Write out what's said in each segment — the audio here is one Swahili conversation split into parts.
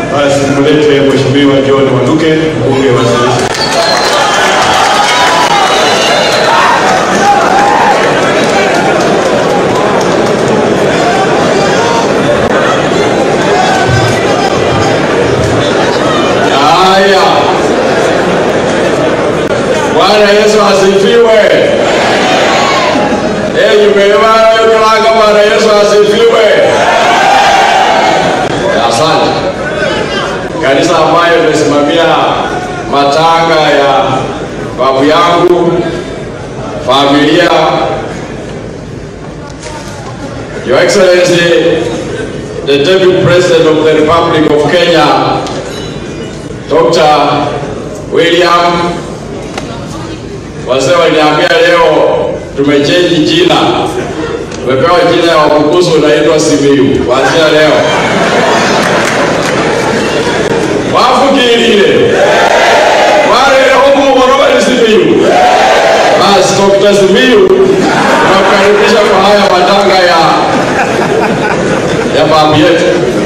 Basi mulete Mheshimiwa John Waluke, mbunge wa Salisha. Haya, Bwana Yesu asifiwe. Eh, yumeelewa yokalanga. Bwana Yesu asifiwe. Asante kanisa ambayo imesimamia matanga ya babu yangu, familia, Your Excellency, the Deputy President of the Republic of Kenya, Dr. William wazee waliniambia leo tumechange jina, tumepewa jina ya Wabukusu, unaitwa Simiyu kuanzia leo. wafukilile wareleho muhoro bali Simiyu. Basi Dr. Simiyu, tunakukaribisha kwa haya matanga ya ya babu yetu.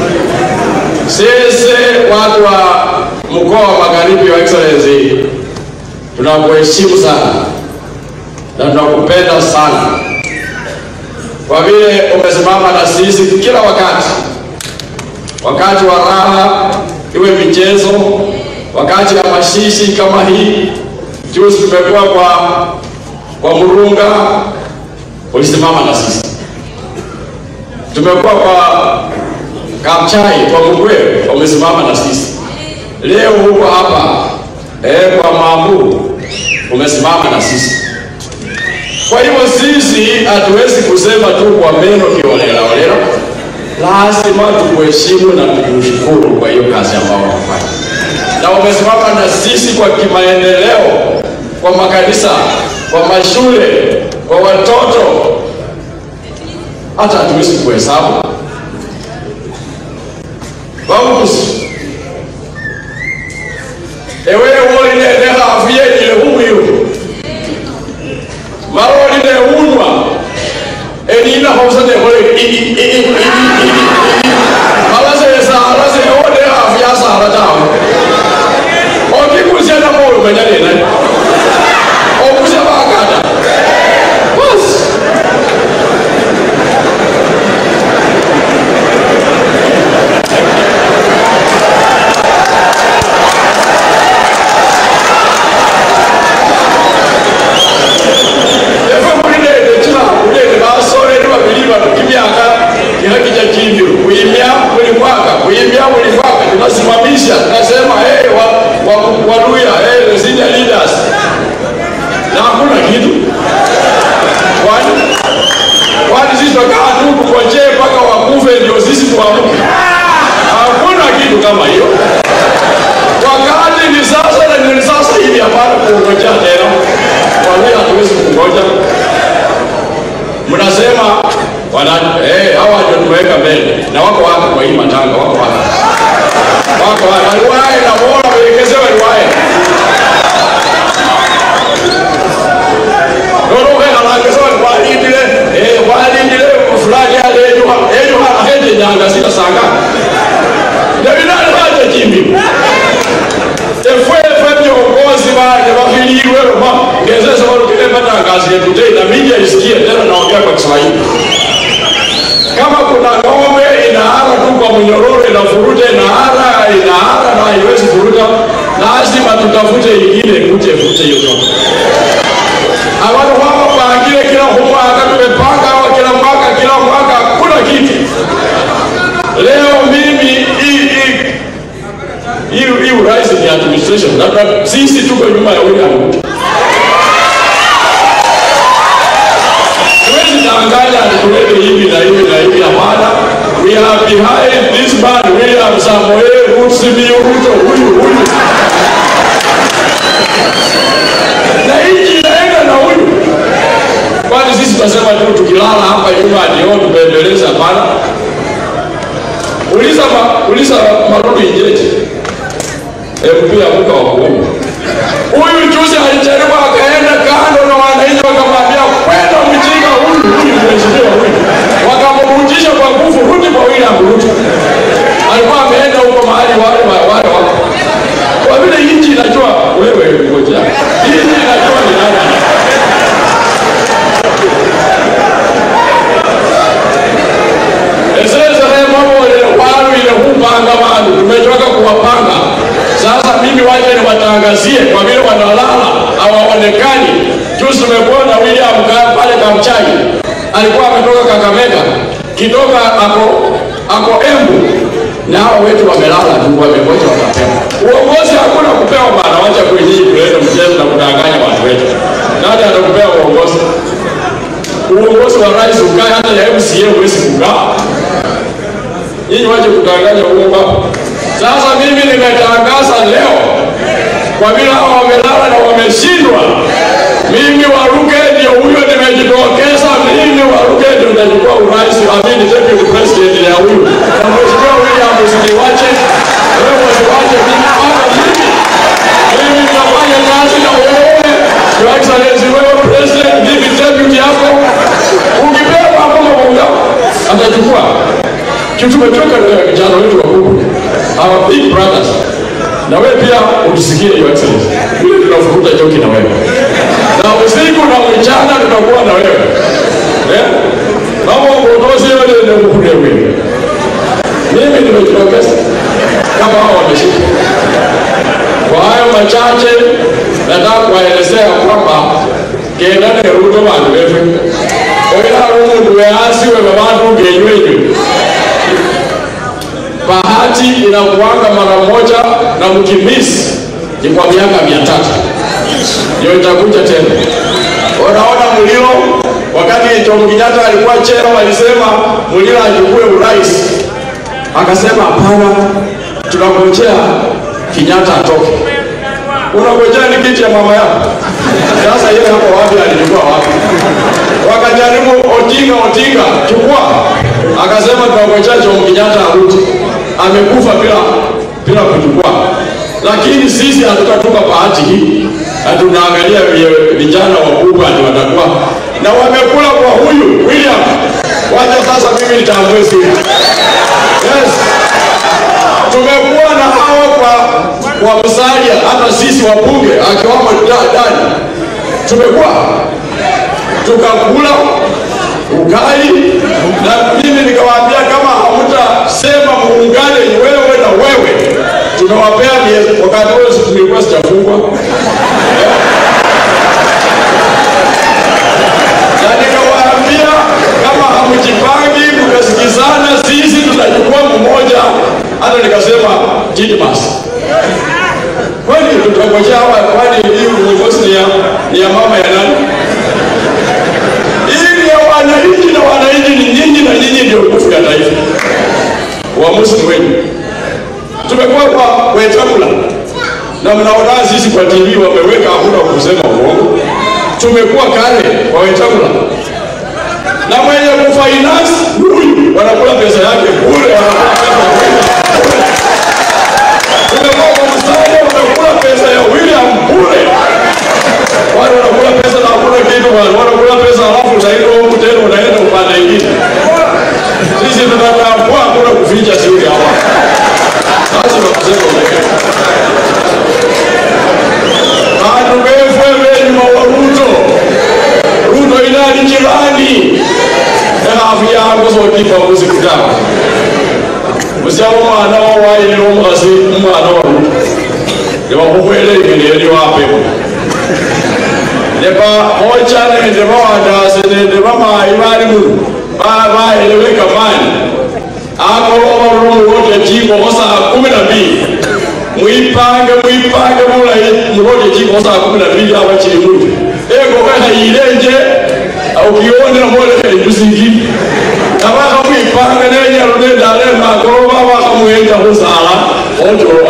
Sisi watu wa mkoa wa Magharibi, Your Excellency, tunakuheshimu sana na tunakupenda sana kwa vile umesimama na sisi kila wakati, wakati wa raha, iwe michezo, wakati ya mashishi kama hii. Juzi tumekuwa kwa kwa Murunga, ulisimama na sisi. Tumekuwa kwa Kapchai, kwa Mugwe, umesimama na sisi. Leo huko hapa eh, kwa Mambu umesimama na sisi. Kwa hivyo sisi hatuwezi kusema tu kwa meno kiolelaolela, lazima tukuheshimu na tukushukuru kwa hiyo kazi ambayo unafanya, na umesimama na sisi kwa kimaendeleo, kwa makanisa, kwa mashule, kwa watoto, hata hatuwezi kuhesabu babukusi ewe wolinene hafu yenyile huyu maroline unwa enina hosane hole alase sara se ode hafu ya sara tawe okikusia na moyo menyanina okusia bakata basi efe mulilele kila kulele basoleli babili bano kimyaka kihakija kivyo kuimya buli mwaka kuimya buli mwaka tunasimamisha tunasema hey, wa, wa, waluya hey, the senior leaders na hakuna kitu kwani kwani sisi tutakaa tu tukojee mpaka wakufe ndio sisi tuamke hakuna kitu kama hiyo wakati ni sasa na ni sasa hivi hapana kuongojea tena kwa hiyo hatuwezi kungoja mnasema wana eh hawa ndio tumeweka mbele na wako wapi kwa hii matanga wako wapi wako wapi waliwae na bora waelekezewe waliwae Noroke halakeza walindile eh walindile fulani ale ejuha ejuha hende nyanga sita sanga Davidani haja kimbi efwefe viongozi wale wahiliwe roma ngezesa walukile matangazo yetu tena media isikie tena naongea kwa Kiswahili kama kuna ng'ombe inaara tu kwa mnyororo inafuruta inaara inaara na haiwezi furuta lazima tutafute ingine kuje fute hiyo ng'ombe abantu wao pangile kila mwaka tumepanga hawa kila mwaka kila mwaka kuna kitu leo mimi hii hii hii hii urais ni administration labda sisi tuko nyuma ya William Ruto Siwezi danganya tulete hivi na hivi na hivi, hapana. We are behind this man William Samoei Ruto Simiyu Ruto, huyu huyu, na nchi inaenda na huyu. Kwani sisi tunasema tu tukilala hapa nyuma ndio tupembeleze? Hapana. Uliza ma, uliza Marudu Injeje MP amuka wa kuomba huyu juzi alijaribu akaenda kando na wananchi wakamwambia kwenda mjinga huyu huyu mheshimiwa huyu, wakamrudisha kwa nguvu, rudi kwa William Ruto. Alikuwa ameenda huko mahali wale waangazie kwa vile wanalala hawaonekani. Juzi tumekuwa na William Ka- pale Kamchai, alikuwa ametoka Kakamega, kidogo ako ako Embu, na hao wetu wamelala tu, wamegoja watapewa uongozi. Hakuna kupewa bana, wacha kwenye kuleta mchezo na kudanganya watu wetu. Nani atakupea uongozi? Uongozi wa rais ukae, hata ya MCA huwezi kukaa nyinyi waje kudanganya uongo hapa. Sasa mimi nimetangaza leo, kwa vile hao wamelala na wameshindwa, mimi Waruge ndio huyo nimejitokeza, mimi Waruge ndio nitachukua urais, amini deputy president ya huyu na mheshimiwa William, usiniwache wewe, usiwache mimi hapa, mimi mimi nitafanya kazi na wewe, your excellency, wewe president, mimi deputy yako, ukipewa hapo mambo yako atachukua tumechoka na vijana wetu wakubwa, our big brothers. Na wewe pia utusikie your excellency, vile tunafukuta joki na wewe, na usiku na mchana tutakuwa na wewe eh, kama uongozi wewe ndio mkuu wewe. Mimi nimejitokeza kama hao wameshika. Kwa hayo machache, nataka kuwaelezea kwamba kendane ruto bantu befe oila umundu weasiwe babantu ngenywenyu bahati inakuanga mara moja na mkimisi ni kwa miaka mia tatu ndio itakuja tena. Unaona Muliro wakati Jomo Kenyatta alikuwa cheo, walisema Muliro achukue urais, akasema hapana, tunangojea Kenyatta atoke. Unangojea ni kiti ya mama yako. Sasa yeye hapo wapi alichukua wapi? Wakajaribu Odinga, Odinga chukua, akasema tunangojea Jomo Kenyatta arudi amekufa bila bila kuchukua. Lakini sisi hatutatupa bahati hii, na tunaangalia vi- vijana wakubwa ndio watakuwa na wamekula kwa huyu William. Wacha sasa mimi nitambue siri. Yes. Tumekuwa na hawa kwa kwa Musalia, hata sisi wabunge akiwamo da- Dani tumekuwa tukakula ugali na mimi nikawaambia kama hamtasema muungane wewe na wewe, tumewapea miezi. Wakati huo si tulikuwa sijafungwa na nikawaambia kama hamjipangi mkasikizana, sisi tutachukua mmoja. Hata nikasema Didmas, kwani tutangojea hawa? Kwani hii uongozi ni ya, ni ya mama ya nani? ili ya wananchi na wananchi ni nyinyi na nyinyi ndio nguvu ya taifa. Uamuzi ni wenu. Tumekuwa kwa Wetangula na mnaona sisi kwa TV wameweka hakuna kusema uongo. Tumekuwa kale kwa Wetangula na mwenye kufinance huyu wanakula pesa yake bure, wanakula pesa bure. Tumekuwa kwa Musalia wanakula pesa ya William bure wale wanakula pesa na hakuna kitu wale wanakula pesa alafu utaenda huku tena unaenda upande ingine. Sisi tunatambua hakuna kuficha siri hapa. Sasa tunasema ukweli. Bantu befwe benyuma wa Ruto. Ruto inali jirani. Ekafu yangu zokipa muzikitabu. Musyawo mwana wa waile omukasi umwana wa Ruto. Nebakukwele engeri eri wapepo neba moja nende bawandase nende bamayi bali muno baeleweka mani akoloba mulongote chikoko saa kumi na mbili mwipange mwipange bulayi mulote chikoko saa kumi na mbili aba chili muti engoko hayilenje ukionera moleka ibusingi abaka mwipanga nenyalo nendalema akoloba abaka muhenja khusala otolo